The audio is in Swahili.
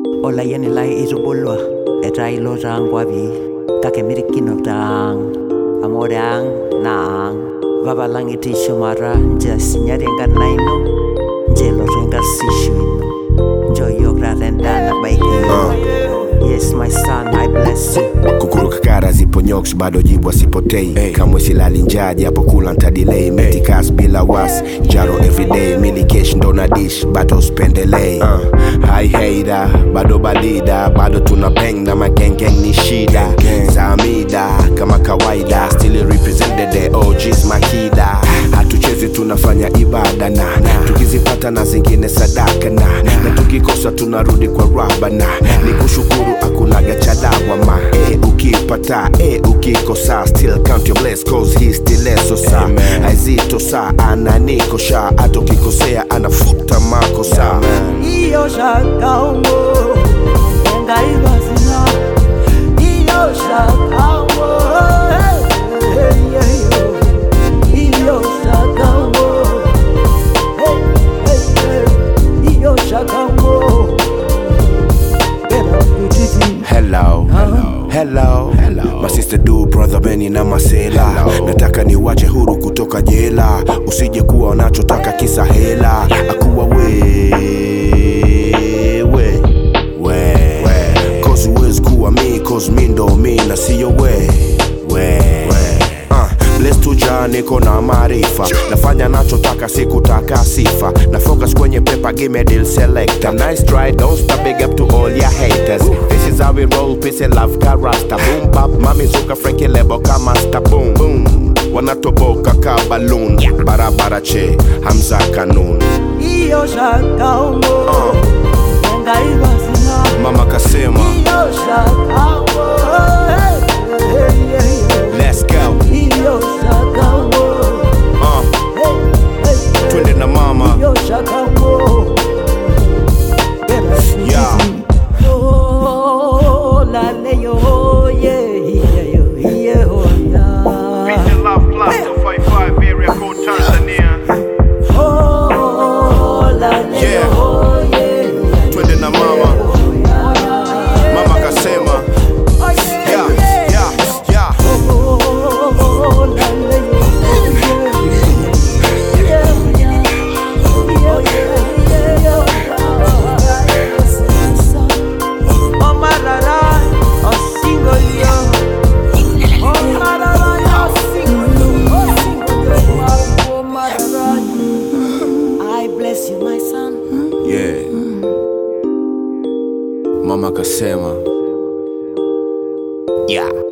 olayienilai itubulua etaa ilo taa nkwapi kake mirikinoto ang amu ore ang naa ang papa lang etii shumata nchoo esinyati enkarna ino nchoo elotu enkarsisho ino nchoo yiok taata endaa nabaiki yiok yes my son i bless you kukuruka kara zipo nyoks bado jibu asipotei hey. kamwe silali njaa japo kula ntadilei metikas bila was jaro everyday milikesh ndo na dish bado spendelei uh. hai heida bado balida bado tuna beng na magengeng ni shida zamida kama kawaida still represented the OGs makida hatuchezi tunafanya ibada na tukizipata na zingine sadaka na na tukikosa tunarudi kwa rabana ni kushukuru akunaga chadawama e ukipata e ukikosa still count your bless cause he still eso sa aizito sa ananikosha hata ukikosea anafuta makosa iyo shakaongo engaibazina iyo shakaongo iyo shakaongo iyo shakaongo hello hello hello my sister do brother Benny na masela nataka niwache huru kutoka jela usije kuwa wanachotaka kisa hela akuwa wewe we cause huwezi kuwa mi cause mi ndo mi na siyo we we Uh, blessed to Jah, niko na maarifa nafanya nachotaka sikutaka sifa na focus kwenye pepa give me deal selector nice try don't stop big up to all your haters this is how we roll peace and love karasta boom bap mami zuka frankie lebo kama sta boom boom wanatoboka ka balloon barabara che hamza kanun iyo shakaongo engaibazina mama kasema iyo shakaongo let's go iyo shakaongo uh, twende na mama iyo shakaongo yeah Oh, laleyo, yeah, yeah, yeah, yeah, oh, yeah. Peace and love plus 255 area code Tanzania. Oh, laleyo, Yeah. oh, yeah, yeah, twende na mama mama kasema yeah, yeah, yeah. oh, laleyo, yeah, yeah, yeah, yeah, yeah, yeah. Oh, marara, oh, single, yeah. Oh, marara, oh, single, oh, single, oh, marara. I bless you, my son. yeah. mama kasema yeah.